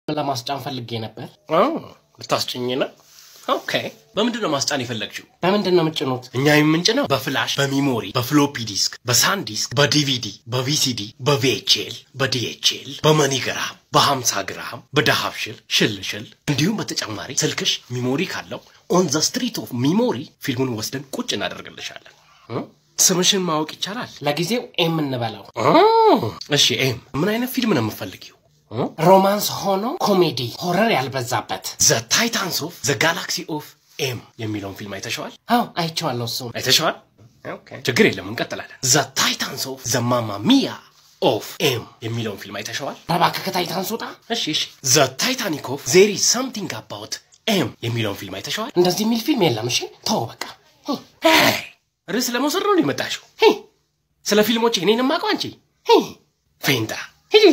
ለማስጫን ፈልጌ ነበር። ልታስጭኝ ነው? ኦኬ። በምንድን ነው ማስጫን የፈለግችው? በምንድን ነው የምጭኑት? እኛ የምንጭነው በፍላሽ፣ በሚሞሪ፣ በፍሎፒ ዲስክ፣ በሳን ዲስክ፣ በዲቪዲ፣ በቪሲዲ፣ በቪኤችኤል፣ በዲኤችኤል፣ በመኒግራም፣ በሀምሳ ግራም፣ በዳሃብሽል ሽልሽል እንዲሁም በተጨማሪ ስልክሽ ሚሞሪ ካለው ኦን ዘ ስትሪት ኦፍ ሚሞሪ ፊልሙን ወስደን ቁጭ እናደርግልሻለን። እ? ስምሽን ማወቅ ይቻላል? ለጊዜው ኤም እንበለው። እሺ ኤም፣ ምን አይነት ፊልም ነው የምፈልጊው? ሮማንስ ሆኖ ኮሜዲ ሆረር ያልበዛበት። ዘ ታይታንስ ኦፍ ዘ ጋላክሲ ኦፍ ኤም የሚለውን ፊልም አይተሸዋል? አዎ አይቼዋለሁ። እሱም አይተሸዋል? ችግር የለም እንቀጥላለን። ዘ ታይታንስ ኦፍ ዘ ማማ ሚያ ኦፍ ኤም የሚለውን ፊልም አይተሸዋል? እባክህ ከታይታንስ ውጣ። እሺ እሺ። ዘ ታይታኒክ ኦፍ ዜሪ ሰምቲንግ አባውት ኤም የሚለውን ፊልም አይተሸዋል? እንደዚህ የሚል ፊልም የለም። እሺ ተው በቃ። ሄይ፣ ርዕስ ለመውሰድ ነው የመጣሽው? ስለ ፊልሞች እኔን የማውቀው አንቺ ፌንጣ ሂጂ።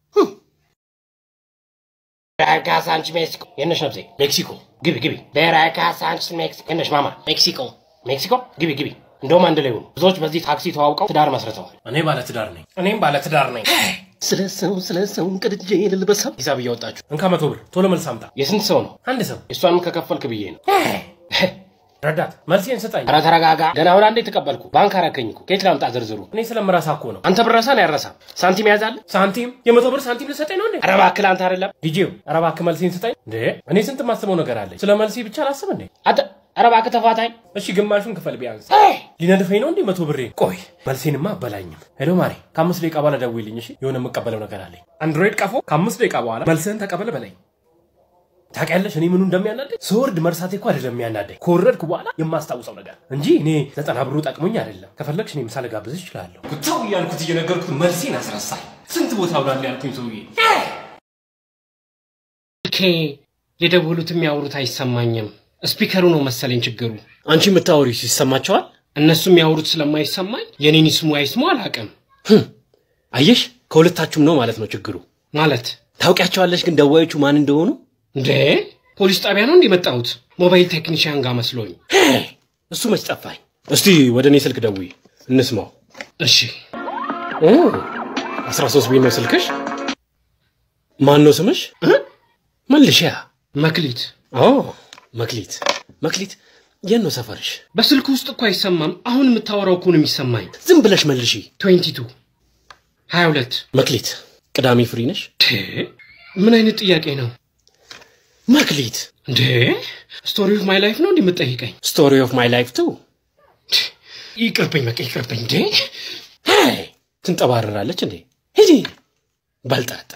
ቤራካ ሳንች ሜክሲኮ የነሽ ነብሴ ሜክሲኮ ግቢ ግቢ። ቤራካ ሳንች ሜክሲኮ የነሽ ማማ ሜክሲኮ ሜክሲኮ ግቢ ግቢ። እንደውም አንድ ላይ ሆኑ። ብዙዎች በዚህ ታክሲ ተዋውቀው ትዳር መስርተዋል። እኔ ባለ ትዳር ነኝ። እኔም ባለ ትዳር ነኝ። ስለ ሰው ስለ ሰው ቅድጄ ልልበሳም ሂሳብ እያወጣችሁ እንካ መቶ ብር ቶሎ መልስ አምጣ። የስንት ሰው ነው? አንድ ሰው እሷንም ከከፈልክ ብዬ ነው። ረዳት መልሴን ስጠኝ። ኧረ ተረጋጋ። ገና አሁን አንዴ ተቀበልኩ። ባንክ አረከኝ እኮ ከየት ላምጣ ዝርዝሩ? እኔ ስለምረሳ እኮ ነው። አንተ ብረሳ ነው ያረሳ። ሳንቲም ያዛለ ሳንቲም የመቶ ብር ሳንቲም ልሰጠኝ ነው እንዴ? ኧረ እባክህ ለአንተ አይደለም ዲጄው ኧረ እባክህ መልሴን ስጠኝ። እንዴ እኔ ስንት የማስበው ነገር አለኝ። ስለ መልሴ ብቻ ላስብ እንዴ? አንተ ኧረ እባክህ ተፋታኝ። እሺ ግማሹን ክፈል ቢያንስ። ሊነድፈኝ ነው እንዴ መቶ ብሬ? ቆይ መልሴንማ አበላኝም። ሄሎ ማሬ ከአምስት ደቂቃ በኋላ ደውይልኝ እሺ። የሆነ የምቀበለው ነገር አለኝ። አንድሮይድ ቀፎ ከአምስት ደቂቃ በኋላ መልስህን ተቀበል በለኝ። ታውቂያለሽ እኔ ምኑ እንደሚያናደኝ ስወርድ መርሳቴ እኮ አይደለም የሚያናደኝ ከወረድኩ በኋላ የማስታውሰው ነገር እንጂ እኔ ዘጠና ብሩ ጠቅሞኝ አይደለም። ከፈለግሽ እኔ ምሳ ልጋብዝሽ እችላለሁ። ጉታው እያልኩት እየነገርኩት መልሴን አስረሳኝ። ስንት ቦታ ውላል ያልኩኝ ሰውዬ ኬ የደወሉት የሚያወሩት አይሰማኝም። ስፒከሩ ነው መሰለኝ ችግሩ። አንቺ የምታወሪው ይሰማቸዋል? እነሱ የሚያወሩት ስለማይሰማኝ የኔን ይስሙ አይስሙ አላውቅም። አየሽ፣ ከሁለታችሁም ነው ማለት ነው ችግሩ። ማለት ታውቂያቸዋለሽ ግን ደዋዮቹ ማን እንደሆኑ? እንዴ ፖሊስ ጣቢያ ነው እንዲመጣሁት ሞባይል ቴክኒሽያን ጋር መስሎኝ። እሱ መች ጠፋኝ። እስቲ ወደ እኔ ስልክ ደውይ እንስማው። እሺ አስራ ሶስት ቤት ነው ስልክሽ? ማን ነው ስምሽ? መልሽያ። መክሊት ኦ መክሊት። መክሊት የት ነው ሰፈርሽ? በስልክ ውስጥ እኮ አይሰማም። አሁን የምታወራው እኮ ነው የሚሰማኝ። ዝም ብለሽ መልሺ። 22 22 መክሊት ቅዳሜ ፍሪ ነሽ? ምን አይነት ጥያቄ ነው መክሊት? እንዴ? ስቶሪ ኦፍ ማይ ላይፍ ነው እንዲህ የምትጠይቀኝ? ስቶሪ ኦፍ ማይ ላይፍ ቱ። ይቅርብኝ፣ በቃ ይቅርብኝ። እንዴ ሄይ ትንጠባረራለች እንዴ? ሂጂ በልጣጣ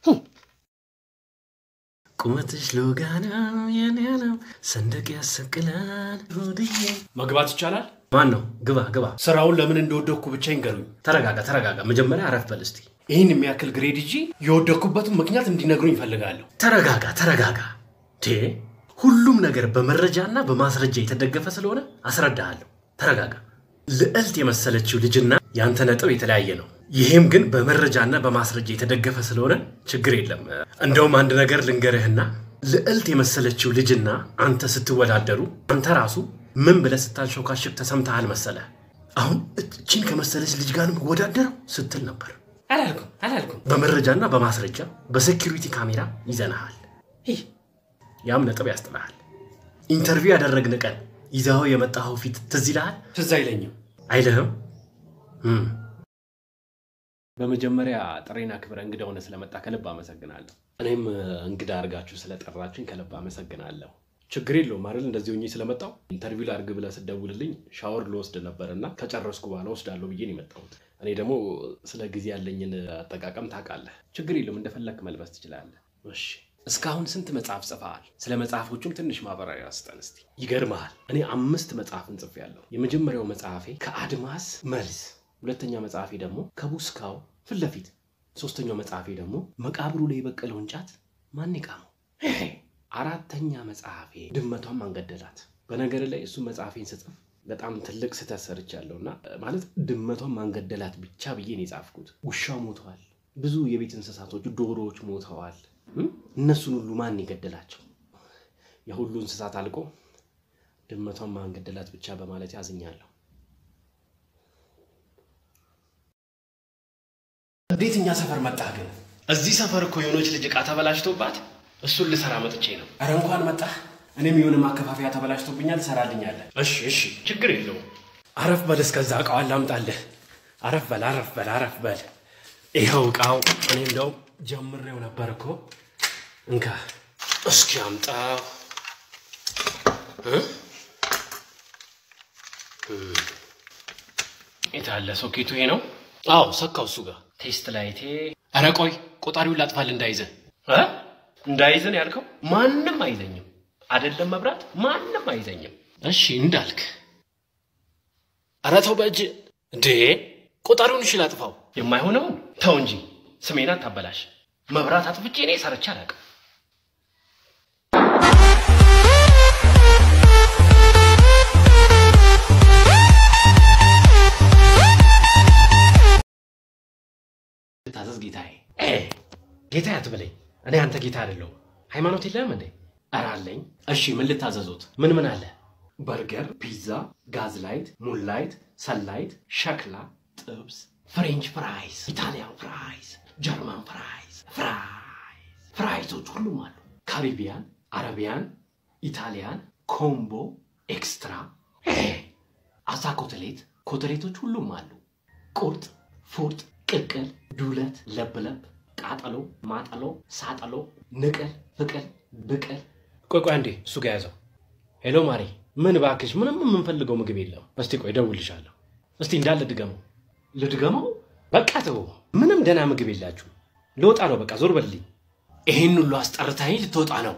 ቁመትሽ ሎጋ ነው የኔ ነው ሰንደቅ ያሰቅላል ሆድዬ። መግባት ይቻላል? ማን ነው? ግባ ግባ። ስራውን ለምን እንደወደኩ ብቻ ይንገሩኝ። ተረጋጋ ተረጋጋ። መጀመሪያ አረፍ በል እስቲ። ይህን የሚያክል ግሬድ ይዤ የወደኩበትን ምክንያት እንዲነግሩኝ ይፈልጋለሁ። ተረጋጋ ተረጋጋ። ቴ ሁሉም ነገር በመረጃና በማስረጃ የተደገፈ ስለሆነ አስረዳሃለሁ። ተረጋጋ። ልዕልት የመሰለችው ልጅና ያንተ ነጥብ የተለያየ ነው። ይህም ግን በመረጃና በማስረጃ የተደገፈ ስለሆነ ችግር የለም። እንደውም አንድ ነገር ልንገርህና ልዕልት የመሰለችው ልጅና አንተ ስትወዳደሩ አንተ ራሱ ምን ብለህ ስታንሾካሽክ ተሰምተሃል መሰለህ? አሁን እችን ከመሰለች ልጅ ጋር ነው የምወዳደረው ስትል ነበር። አላልኩም አላልኩም። በመረጃና በማስረጃ በሴኪሪቲ ካሜራ ይዘንሃል። ይህ ያም ነጥብ ያስጥልሃል። ኢንተርቪው ያደረግን ቀን ይዘኸው የመጣኸው ፊት ትዝ ይልሃል? ትዝ አይለኝም። አይልህም? እም፣ በመጀመሪያ ጥሬን አክብረ እንግዳ ሆነ ስለመጣ ከልብ አመሰግናለሁ። እኔም እንግዳ አድርጋችሁ ስለጠራችሁኝ ከልብ አመሰግናለሁ። ችግር የለውም አይደል? እንደዚህ ሆኜ ስለመጣው ኢንተርቪው ላድርግ ብለህ ስትደውልልኝ ሻወር ልወስድ ነበር እና ከጨረስኩ በኋላ ወስዳለሁ ብዬ ነው የመጣሁት። እኔ ደግሞ ስለ ጊዜ ያለኝን አጠቃቀም ታውቃለህ። ችግር የለውም እንደፈለክ መልበስ ትችላለህ። እሺ፣ እስካሁን ስንት መጽሐፍ ጽፈሃል? ስለ መጽሐፎቹም ትንሽ ማብራሪያ ስጠን እስቲ። ይገርመሃል፣ እኔ አምስት መጽሐፍን ጽፌያለሁ። የመጀመሪያው መጽሐፌ ከአድማስ መልስ፣ ሁለተኛ መጽሐፌ ደግሞ ከቡስካው ፊት ለፊት፣ ሶስተኛው መጽሐፌ ደግሞ መቃብሩ ላይ የበቀለውን ጫት ማን ይቃመው፣ አራተኛ መጽሐፌ ድመቷን ማንገደላት። በነገር ላይ እሱ መጽሐፌን ስጽፍ በጣም ትልቅ ስህተት ሰርቻለሁ እና ማለት ድመቷን ማንገደላት ብቻ ብዬ ነው የጻፍኩት። ውሻው ሞተዋል፣ ብዙ የቤት እንስሳቶች ዶሮዎች ሞተዋል። እም? እነሱን ሁሉ ማን የገደላቸው? የሁሉ እንስሳት አልቆ ድመቷን ማንገደላት ብቻ በማለት ያዝኛለሁ። እንዴት እኛ ሰፈር መጣህ ግን? እዚህ ሰፈር እኮ የሆነች ልጅ ዕቃ ተበላሽቶባት እሱን ልሰራ መጥቼ ነው። ኧረ እንኳን መጣህ። እኔም የሆነ ማከፋፈያ ተበላሽቶብኛል፣ ትሰራልኛለህ። እሺ እሺ፣ ችግር የለውም። አረፍ በል እስከዛ እቃዋን ላምጣልህ። አረፍ በል አረፍ በል አረፍ በል። ይኸው እቃው እኔ እንደው ጀምሬው ነበር እኮ እንካ እስኪ አምጣው። እ? የት አለ ሶኬቱ? ይሄ ነው። አዎ ሰካው እሱ ጋር ቴስት ላይቴ ኧረ ቆይ ቆጣሪውን ላጥፋል እንዳይዘን። እ? እንዳይዘን ያልከው ማንም አይዘኝም። አይደለም መብራት ማንም አይዘኝም። እሺ እንዳልክ። ኧረ ተው በእጅ እንዴ! ቆጣሪውን እሺ ላጥፋው። የማይሆነውን ተው እንጂ ስሜን አታበላሽ። መብራት አጥፍቼ እኔ ሰርቼ አላውቅም። ታዘዝ ጌታዬ። ኤ ጌታ አትበለኝ። እኔ አንተ ጌታ አይደለሁም። ሃይማኖት የለህም እንዴ? ኧረ አለኝ። እሺ ምን ልታዘዙት? ምን ምን አለ? በርገር፣ ፒዛ፣ ጋዝ ላይት፣ ሙን ላይት፣ ሰንላይት፣ ሸክላ፣ ጥብስ፣ ፍሬንች ፍራይስ፣ ኢታሊያን ፍራይስ፣ ጀርመን ፍራይስ፣ ፍራይስ ፍራይሶች ሁሉም አሉ። ካሪቢያን፣ አረቢያን፣ ኢታሊያን፣ ኮምቦ፣ ኤክስትራ፣ አሳ ኮተሌት፣ ኮተሌቶች ሁሉም አሉ። ቁርጥ፣ ፉርጥ፣ ቅቅል፣ ዱለት፣ ለብለብ፣ ቃጠሎ፣ ማጠሎ፣ ሳጠሎ፣ ንቅል፣ ፍቅል፣ ብቅል ቆይ ቆይ አንዴ እሱ ጋር ያዘው። ሄሎ ማሪ፣ ምን እባክሽ፣ ምንም የምንፈልገው ምግብ የለም። እስቲ ቆይ እደውልልሻለሁ። እስቲ እንዳለ ድገመው። ልድገመው? በቃ ተው፣ ምንም ደህና ምግብ የላችሁ። ልወጣ ነው፣ በቃ ዞር በልልኝ። ይህን ሁሉ አስጠርታኝ ልትወጣ ነው?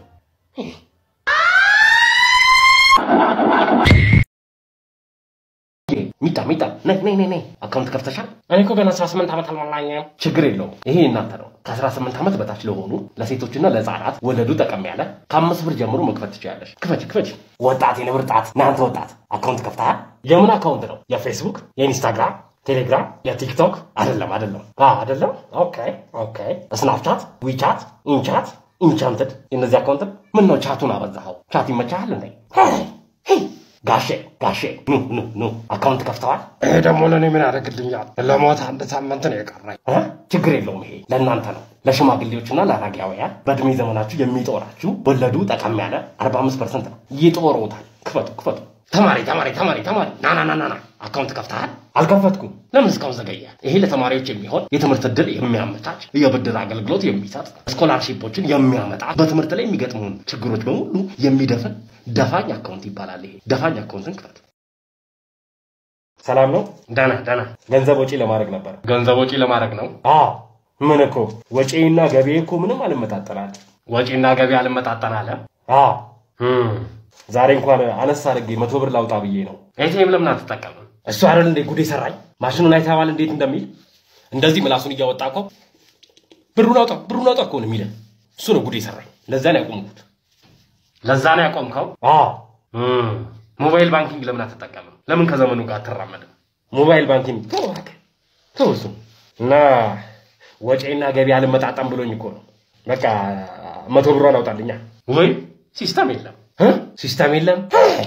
ሚጣ ሚጣ ነይ ነይ ነይ ነይ አካውንት ከፍተሻል? እኔ እኮ ገና 18 ዓመት አልሞላኝም። ችግር የለውም ይሄ እናንተ ነው። ከ18 ዓመት በታች ለሆኑ ለሴቶችና ለህፃናት ወለዱ ጠቀም ያለ ከአምስት ብር ጀምሮ መክፈት ትችላለሽ። ክፈች ክፈች። ወጣት የንብርጣት ናንተ ወጣት አካውንት ከፍተሃል? የምን አካውንት ነው? የፌስቡክ፣ የኢንስታግራም፣ ቴሌግራም፣ የቲክቶክ አይደለም አይደለም አ አይደለም። ኦኬ ኦኬ። ስናፕቻት፣ ዊቻት፣ ኢንቻት፣ ኢንቻንትድ የእነዚህ አካውንት ምን ነው ቻቱን አበዛኸው? ቻት ይመቻሃል እንዴ? ጋሼ ጋሼ ኑ ኑ ኑ አካውንት ከፍተዋል? ይሄ ደግሞ ለእኔ ምን ያደርግልኛል? ለሞት አንድ ሳምንት ነው የቀረኝ። እ? ችግር የለውም ይሄ ለእናንተ ነው። ለሽማግሌዎችና ለአረጋውያን በእድሜ ዘመናችሁ የሚጦራችሁ ወለዱ ጠቀም ያለ 45 ፐርሰንት ነው። ይጦሮታል። ክፈቱ ክፈቱ። ተማሪ ተማሪ ተማሪ ተማሪ ና ና ና ና ና አካውንት ከፍተሃል? አልከፈትኩም። ለምን እስካሁን ዘገየ? ይሄ ለተማሪዎች የሚሆን የትምህርት ዕድል የሚያመቻች የብድር አገልግሎት የሚሰጥ ስኮላርሺፖችን የሚያመጣ በትምህርት ላይ የሚገጥሙን ችግሮች በሙሉ የሚደፍን ደፋኝ አካውንት ይባላል። ይሄ ደፋኝ አካውንትን ክፈት። ሰላም ነው? ደህና ደህና። ገንዘብ ወጪ ለማድረግ ነበር። ገንዘብ ወጪ ለማድረግ ነው? አዎ። ምን እኮ ወጪና ገቢ እኮ ምንም አልመጣጠናል። ወጪና ገቢ አልመጣጠን አለ? አዎ። ዛሬ እንኳን አነስ አድርጌ መቶ ብር ላውጣ ብዬ ነው። ኤቲኤም ለምን አትጠቀምም? እሱ አይደል እንዴ ጉድ የሰራኝ? ማሽኑን አይተኸዋል እንዴት እንደሚል? እንደዚህ ምላሱን እያወጣ እኮ ብሩን አውጣ ብሩን አውጣ እኮ ነው የሚለን። እሱ ነው ጉድ የሰራኝ። ለዛ ነው ያቆምኩት። ለዛ ነው ያቆምከው? አዎ። ሞባይል ባንኪንግ ለምን አትጠቀምም? ለምን ከዘመኑ ጋር አትራመድም? ሞባይል ባንኪንግ ተው እባክህ ተው እሱ እና ወጪና ገቢ አልመጣጠም ብሎኝ እኮ ነው። በቃ መቶ ብሯን አውጣልኛ። ወይ ሲስተም የለም እ? ሲስተም የለም።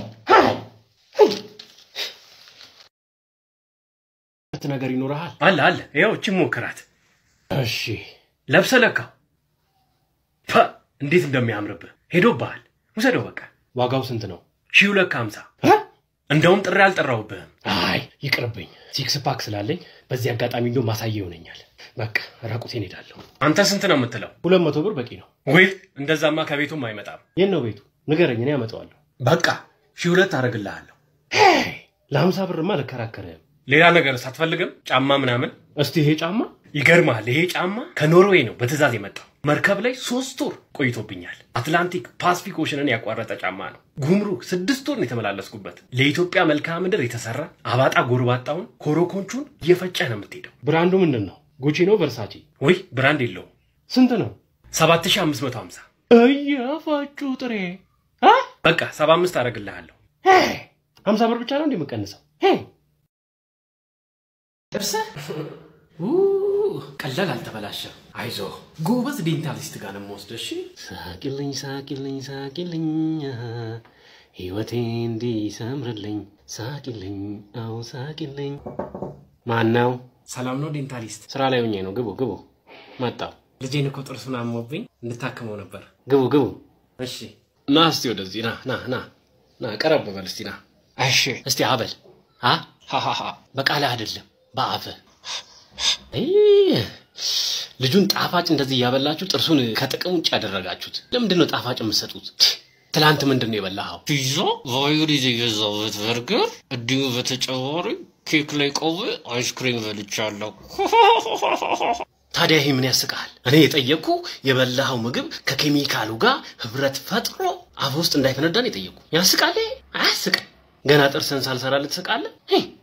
ሁለት ነገር ይኖርሃል። አለ አለ። ይኸው እቺ ሞክራት። እሺ ለብሰ ለካ ፐ እንዴት እንደሚያምርብህ ሄዶብሃል። ውሰደው በቃ ዋጋው ስንት ነው? ሺህ ሁለት ከሀምሳ እንደውም ጥሪ አልጠራውብህም። አይ ይቅርብኝ፣ ሲክስ ፓክ ስላለኝ በዚህ አጋጣሚ እንዲሁ ማሳያ ይሆነኛል። በቃ ራቁቴን ሄዳለሁ። አንተ ስንት ነው የምትለው? ሁለት መቶ ብር በቂ ነው። ወይ እንደዛማ ከቤቱም አይመጣም። የት ነው ቤቱ? ንገረኝ፣ እኔ ያመጣዋለሁ። በቃ ሺህ ሁለት አደርግልሃለሁ። ለሀምሳ ብርማ አልከራከርህም። ሌላ ነገር ሳትፈልግም ጫማ ምናምን እስቲ ይሄ ጫማ ይገርማል። ይሄ ጫማ ከኖርዌይ ነው በትዕዛዝ የመጣው። መርከብ ላይ ሶስት ወር ቆይቶብኛል። አትላንቲክ ፓስፊክ ኦሽንን ያቋረጠ ጫማ ነው። ጉምሩክ ስድስት ወር ነው የተመላለስኩበት። ለኢትዮጵያ መልክዓ ምድር የተሰራ አባጣ ጎርባጣውን ኮሮኮንቹን እየፈጨህ ነው የምትሄደው። ብራንዱ ምንድን ነው? ጉቺ ነው ቨርሳቺ? ወይ ብራንድ የለውም። ስንት ነው? 7550 እያፋጩ ጥሬ በቃ 75 አደርግልሃለሁ። ሀምሳ ብር ብቻ ነው እንደ የምቀንሰው? ደርሰህ ቀላል አልተበላሸም። አይዞ ጎበዝ ዴንታሊስት ጋር ነው የምወስደው። እሺ ሳቂልኝ ሳቂልኝ ሳቂልኝ ህይወቴ እንዲሰምርልኝ ሳቂልኝ አው ሳቂልኝ። ማን ነው? ሰላም ነው ዴንታሊስት? ስራ ላይ ሆኜ ነው። ግቡ ግቡ። መጣው ልጄን እኮ ጥርሱን አሞብኝ እንድታክመው ነበር። ግቡ ግቡ። እሺ ና እስቲ ወደዚህ ና ና ና ና ቀረብ በል እስቲ ና እሺ እስቲ አበል አ ሃሃሃ በቃልህ አይደለም በአፍህ አይ፣ ልጁን ጣፋጭ እንደዚህ እያበላችሁ ጥርሱን ከጥቅም ውጭ ያደረጋችሁት ለምንድን ነው ጣፋጭ የምትሰጡት? ትላንት ምንድን ነው የበላኸው? ፒዛ ቫዮሊዝ የገዛሁት በርገር እንዲሁ በተጨማሪ ኬክ ላይ ቆቤ አይስክሪም በልቻለሁ። ታዲያ ይሄ ምን ያስቃል? እኔ የጠየቅኩ የበላኸው ምግብ ከኬሚካሉ ጋር ህብረት ፈጥሮ አፍ ውስጥ እንዳይፈነዳን የጠየቅኩ። ያስቃል? ይሄ? አያስቅም። ገና ጥርስን ሳልሰራ ልትስቃለህ?